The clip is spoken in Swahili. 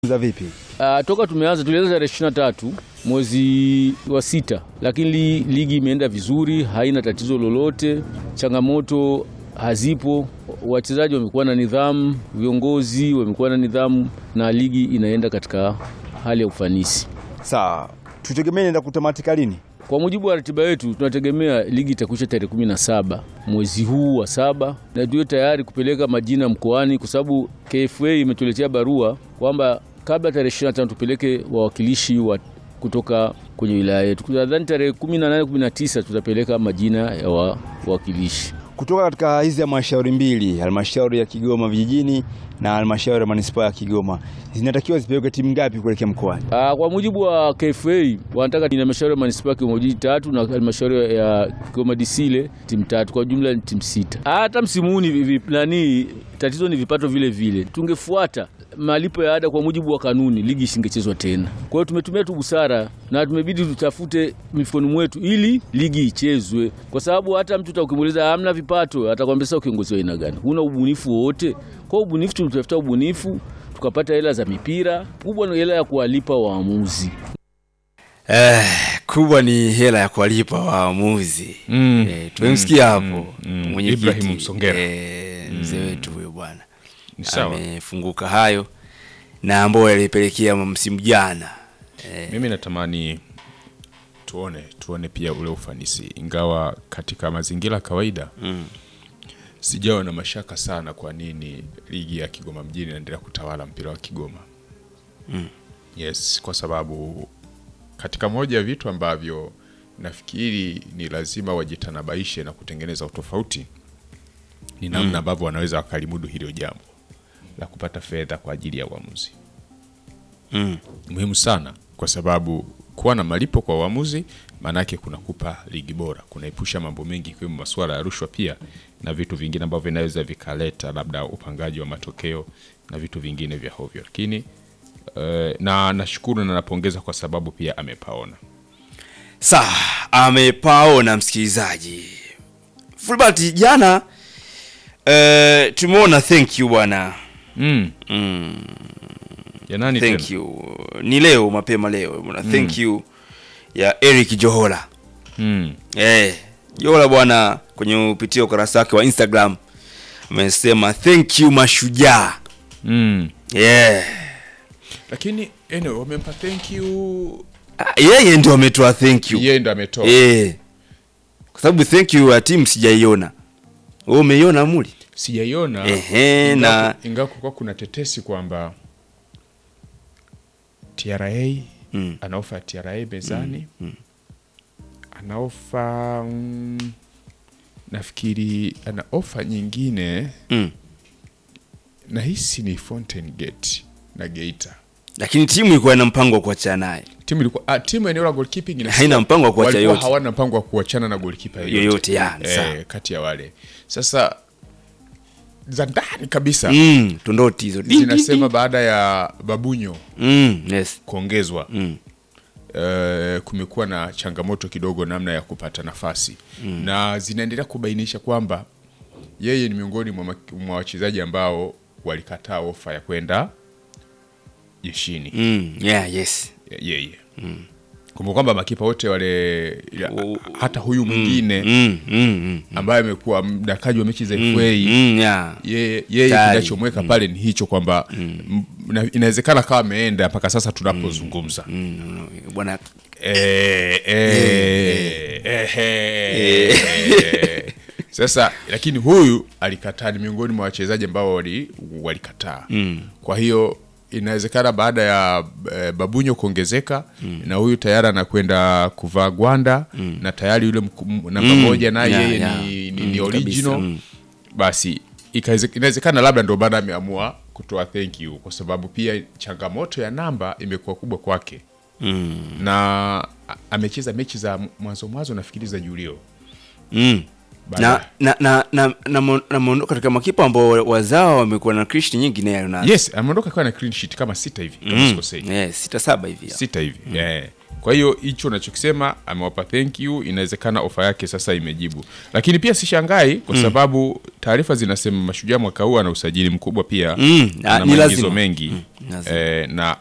za vipi? Uh, toka tumeanza tulianza tarehe ishirini na tatu mwezi wa sita, lakini li, ligi imeenda vizuri, haina tatizo lolote, changamoto hazipo. Wachezaji wamekuwa na nidhamu, viongozi wamekuwa na nidhamu, na ligi inaenda katika hali ya ufanisi. Sawa, tutegemee inaenda kutamatika lini? Kwa mujibu wa ratiba yetu tunategemea ligi itakwisha tarehe kumi na saba mwezi huu wa saba, na tuwe tayari kupeleka majina mkoani, kwa sababu KFA imetuletea barua kwamba kabla tarehe 25 tupeleke wawakilishi wa kutoka kwenye wilaya yetu. Nadhani tarehe 18 19 tutapeleka majina ya wa- wawakilishi. Kutoka katika hizi halmashauri mbili, halmashauri ya Kigoma vijijini na halmashauri ya manispaa ya Kigoma, zinatakiwa zipeleke timu ngapi kuelekea mkoani? Ah, kwa mujibu wa KFA wanataka ni halmashauri ya manispaa ya Kigoma Jiji tatu na halmashauri ya Kigoma Disile timu tatu, kwa jumla ni timu sita. Hata msimu huu ni vi- nani, tatizo ni vipato vile vile. Tungefuata malipo ya ada kwa mujibu wa kanuni, ligi isingechezwa tena. Kwa hiyo tumetumia tu busara na tumebidi tutafute mifukoni mwetu ili ligi ichezwe, kwa sababu hata mtu utakimuuliza hamna vipato, atakwambia sasa kiongozi wa aina gani? Huna ubunifu wowote. Kwa hiyo ubunifu, tulitafuta ubunifu tukapata hela za mipira, kubwa ni hela ya kuwalipa waamuzi. Eh, kubwa ni hela ya kuwalipa waamuzi. Mm, Eh, tumemsikia mm, hapo mm, mm. mwenyekiti, Ibrahim Msongera. eh, mzee wetu huyo bwana Ni sawa. amefunguka hayo na ambayo yalipelekea msimu jana Mimi natamani tuone tuone pia ule ufanisi, ingawa katika mazingira ya kawaida Mm. sijawa na mashaka sana kwa nini ligi ya Kigoma mjini inaendelea kutawala mpira wa Kigoma. Yes, kwa sababu katika moja ya vitu ambavyo nafikiri ni lazima wajitanabaishe na kutengeneza utofauti ni namna ambavyo wanaweza wakalimudu hilo jambo la kupata fedha kwa ajili ya uamuzi Mm. muhimu sana kwa sababu kuwa na malipo kwa uamuzi maanake kunakupa ligi bora, kunaepusha mambo mengi ikiwemo masuala ya rushwa pia na vitu vingine ambavyo vinaweza vikaleta labda upangaji wa matokeo na vitu vingine vya hovyo, lakini eh, na nashukuru na napongeza kwa sababu pia amepaona. Sawa, amepaona msikilizaji. Fulbert jana eh, tumeona thank you bwana. mm. Mm, Janani thank tena? you. Ni leo mapema leo bwana. Thank you ya Eric Johola. Mm. Eh, Johola bwana kwenye upitia ukurasa wake wa Instagram amesema thank you mashujaa. Mm. Yeah. Lakini anyway, wamempa thank you, Ah, Yeye ndio ametoa thank you. yeye ndo ametoa Eh. Kwa sababu thank you ya timu sijaiona. Wewe umeiona muli? sijaiona Ehe, ingawa- na- ingawa kulikuwa kuna tetesi kwamba TRA Mm. ana ofa ya TRA mezani ana ofa mm, nafikiri ana ofa nyingine Mm. nahisi ni Fountain Gate na Geita Lakini timu ilikuwa ina mpango wa kuachana naye. timu ilikuwa ah, timu eneo la goalkeeping inasema Haina mpango wa kuacha walikuwa yote. hawana mpango wa kuachana na goalkeeper yoyote, Yoyote, ya, sawa. eh, kati ya wale sasa za ndani kabisa Mm, tondoti hizo. Ding, ding, zinasema ding. baada ya Babunyo Mm, yes. kuongezwa Mm. eh, kumekuwa na changamoto kidogo namna ya kupata nafasi na zinaendelea kubainisha kwamba yeye ni miongoni mwa mak- mwa wachezaji ambao walikataa ofa ya kwenda jeshini Mm, yeah, yes. yeye kumbuka kwamba makipa wote wale ya, U- hata huyu mwingine Mm, mm, mm. ambaye amekuwa mdakaji wa mechi za FA Mm, yeah. yeye yeye Tayari. kinachomweka pale ni hicho kwamba m- na- inawezekana kama ameenda mpaka sasa tunapozungumza Mm, bwana Eh, eh, eh, eh. Sasa lakini huyu alikataa, ni miongoni mwa wachezaji ambao wali- walikataa. Kwa hiyo inawezekana baada ya eh, Babunyo kuongezeka na huyu tayari anakwenda kuvaa gwanda na tayari yule mku- m- namba Mm, moja naye yeah, yeye yeah. ni, ni, Mm, ni kabisa, original mm. basi ikaweze- inawezekana labda ndio baada ameamua kutoa thank you, kwa sababu pia changamoto ya namba imekuwa kubwa kwake mm, na a- amecheza mechi za mwanzo mwanzo nafikiri za Julio mm. Baada- na na na na na mo- na mondo katika makipa ambao wazao wamekuwa na krishi nyingi naye na yes ameondoka akiwa na clean sheet kama sita hivi kama mm. sikosei yes, sita saba hivi sita hivi yeah. kwa hiyo hicho unachokisema amewapa thank you inawezekana ofa yake sasa imejibu lakini pia sishangai kwa sababu taarifa zinasema mashujaa mwaka huu ana usajili mkubwa pia Mm, ana ni maingizo lazima. mengi Lazima. eh, na